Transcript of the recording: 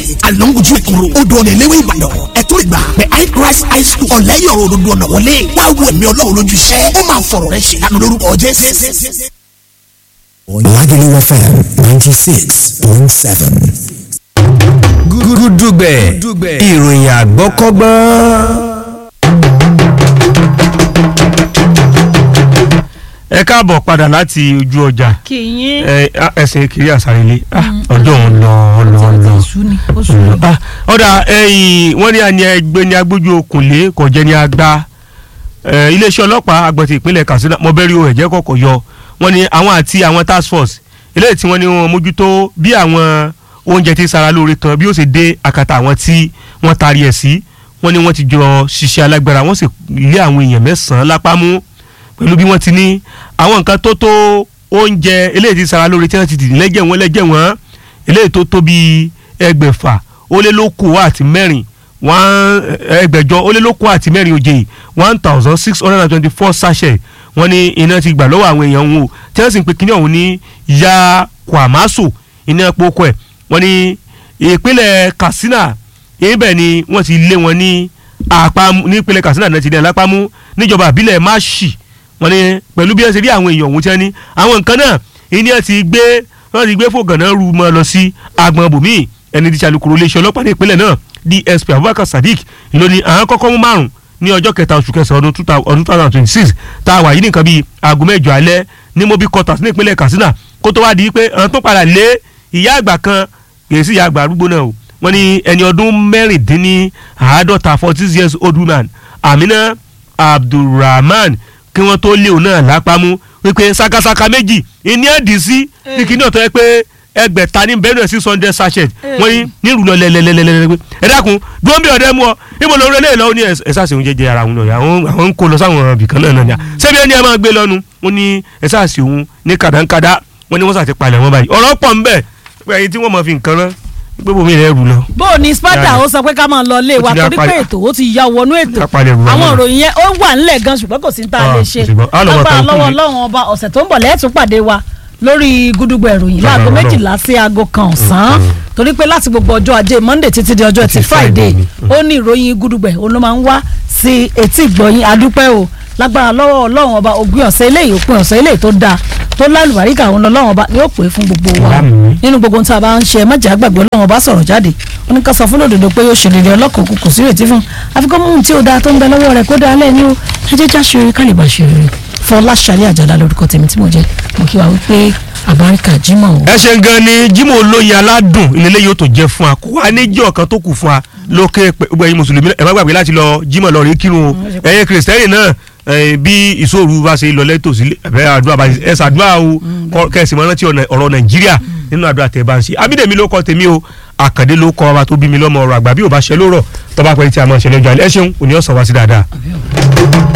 estate alonguju ìkòrò odò ọ̀nà ìléwé ìbàdàn ẹ̀tọ́ ìgbà the high christ high school ọ̀lẹ́yọ̀rọ̀ òdodo ọ̀nà wọlé wá wo ẹ̀mí ọlọ́run lójú iṣẹ́ ó máa fọ̀rọ̀ rẹ ṣe lánàá lórúkọ jésù. Lagelu FM 96.7. gúdúgbẹ̀ ìròyìn àgbọ́kọ́gbọ́n. ẹ káàbọ̀ padà láti ojú ọjà kì í yín. ẹ ẹsẹ̀ kiri àsárelé ọjọ́ òun lọ lọ lọ. oṣù ni oṣù ni. Ah, ọ̀dà ẹ̀yìn wọ́n ní àní ẹgbẹ́ ní agbójú okùnlé kò jẹ́ ní agbá Eh, iléeṣẹ́ ọlọ́pàá agbọ̀tì ìpínlẹ̀ Katsina mọ̀bẹ́rì o ẹ̀jẹ̀ kọ̀kọ̀ yọ wọ́n ní àwọn àti àwọn task force eléyìí tí wọ́n ní wọ́n mójútó bí àwọn oúnjẹ tí sara lóore kan bí ó ṣe dé àkàtà àwọn tí wọ́n taari ẹ̀ sí wọ́n ní wọ́n ti jọ ṣiṣẹ́ alágbára wọ́n sì lé àwọn èèyàn mẹ́sàn-án lápá mú pẹ̀lú bí wọ́n ti ní àwọn nǹkan tó tó oúnjẹ eléyìí tí sara lóore tí wọ́n ti dì lẹ́jẹ̀ wọ́n lẹ́jẹ̀ wọ́n eléyìí tó tó bíi ẹgbẹ̀fà ó lé lókòó àti mẹ́rin one ẹgbẹ̀jọ ó lé lókòó àti mẹ́rin òjè one thousand six hundred and twenty four sachet wọ́n ní iná ti gbà lọ́wọ́ àwọn èèyàn wọn o tí wọ́n sì ń pe kíní ọ̀hún ní ya kwamaso iná poko ẹ̀ wọ́n ní ìpínlẹ̀ Katsina ibẹ̀ ni wọ́n ti lé wọn ní àpamọ́ ní ìpínlẹ̀ Katsina náà ti dẹ̀ lápámú níjọba àbílẹ̀ Mashi wọ́n ní pẹ̀lú bí wọ́n ṣe rí àwọn èèyàn ọ̀hún tí wọ́n ní àwọn nǹkan náà iná ti gbé wọ́n ti gbé fògànà ru mọ́ lọ sí agbọn bòmíì ẹni tí alukoro iléeṣẹ́ ọlọ́pàá ní ìpínlẹ̀ náà DSP Abubakar Sadiq ló ní àwọn kọ́kọ́ mú márùn ní ọjọ́ kẹta oṣù kẹsàn-án ọdún two thousand twenty six tá a wà yìí nìkan bíi aago mẹ́jọ alẹ́ ní mobi quarters ní ìpínlẹ̀ Katsina kó tó wá di pé àwọn tó padà lé ìyá àgbà kan kìí sí ìyá àgbà arúgbó náà o wọ́n ní ẹni ọdún mẹ́rìndínláàádọ́ta forty six years old woman Amina Abdulrahman kí wọ́n tó lé òun náà lápámú wípé sakasaka méjì ìní ẹ̀dì sí ní kíní ọ̀tọ̀ yẹ pé ẹgbẹ̀ta ní bẹ́ẹ̀ náà six hundred sachet wọ́n ní nílùú lọ lẹ́lẹ́lẹ́lẹ́lẹ́ ẹ dákun dúró bí ọ̀dẹ́ mú ọ ibo lórí eléyìí lọ́wọ́ ní ẹ̀sà ṣe oúnjẹ jẹ ara òun náà àwọn àwọn ń kó lọ sáwọn ibìkan náà náà ṣebí ẹni ẹ máa gbé lọ́nu wọ́n ní ẹ̀sà ṣe òun ní kàdánkàdá wọ́n ní wọ́n ṣàti palẹ̀ wọn báyìí ọ̀rọ̀ pọ̀ ń bẹ̀ pé ẹyin tí wọ́n máa fi nǹkan rán pé bòmí rẹ̀ rù lọ. bó o ní sparta Yára. ó sọ pé ká máa lọ ilé wa Ó ti ní torí pé apalẹ̀- ètò ó ti ya wọnú ètò Ká palẹ̀ rù wá àwọn náà. ìròyìn yẹn ó wà nílẹ̀ gan ṣùgbọ́n kò sí ní tá a Ah, lè kò ṣe sí gbọ́. Á lọ wọ lágbára tàwọn lọ́wọ́ kùnrin. ọlọ́run ọba ọ̀sẹ̀ tó ń bọ̀ lẹ́ẹ̀tún pàdé wa lórí gúdúgbò ìròyìn Lágbára láago Ọlọ́run. méjìlá sí aago kan ọ̀sán torí pé láti gbogbo ọjọ́ ajé monday títí di ọjọ́ ẹtì Ti Friday friday ni. ó ní ìròyìn gúdúgbò òun ló máa ń wá sí etí ìgbọ̀yìn adúpẹ́ o lágbára lọ́wọ́ ọlọ́run ọba ògbìn ọ̀sẹ̀ eléyìí òpin ọ̀sẹ̀ eléyìí tó dáa tó lálùbáríkà òun lọ́wọ́ ọba ni ó pè é fún gbogbo wa Àmín. nínú gbogbo ohun tí a bá ń ṣe májà gbàgbé ọlọ́run ọba sọ̀rọ̀ jáde ó ní ká sọ fún lòdòdó pé yóò ṣe rere ọlọ́kàn kò kò sí ìrètí fún un àfikún mú un tí ó dáa tó ń bẹ lọ́wọ́ rẹ̀ kó dáa lẹ́ni o ẹ jẹ́ já ṣe rere ká lè bá ṣe rere Fọláṣadé Àjàlá lórúkọ tèmi tí mo jẹ́ mo kí wa wípé àbáríkà Jímọ̀ o. ẹ ṣe gan ni Jímọ̀ olóyin aládùn ìlélẹ́ yóò tó jẹ́ fún wa kó wa níjọ́ kan tó kù fún wa lókè pé gbogbo ẹ̀yin mùsùlùmí ẹ má gbàgbé láti lọ Jímọ̀ lọ rí kírun o ẹ̀yin kìrìsìtẹ́nì náà eh, bí ìṣòro bá ṣe lọ lẹ́tọ̀ sí ẹ̀fẹ́ àdúrà bá ẹ ṣàdúrà o kọ- kẹsì mọ́ rántí ọ̀nà- ọ̀rọ̀ Nàìjíríà nínú àdúrà tẹ̀ bá ń ṣe Abídèmí ló kọ́ tèmi o Àkàndé ló kọ́ ọba tó bí mi lọ́mọ ọ̀rọ̀ àgbà bí ò bá ṣe lórọ̀ tọ́ba pẹ́ tí a máa ṣe lọ́jọ́ alẹ́ ẹ ṣeun òní ọ̀sán wá sí dáadáa.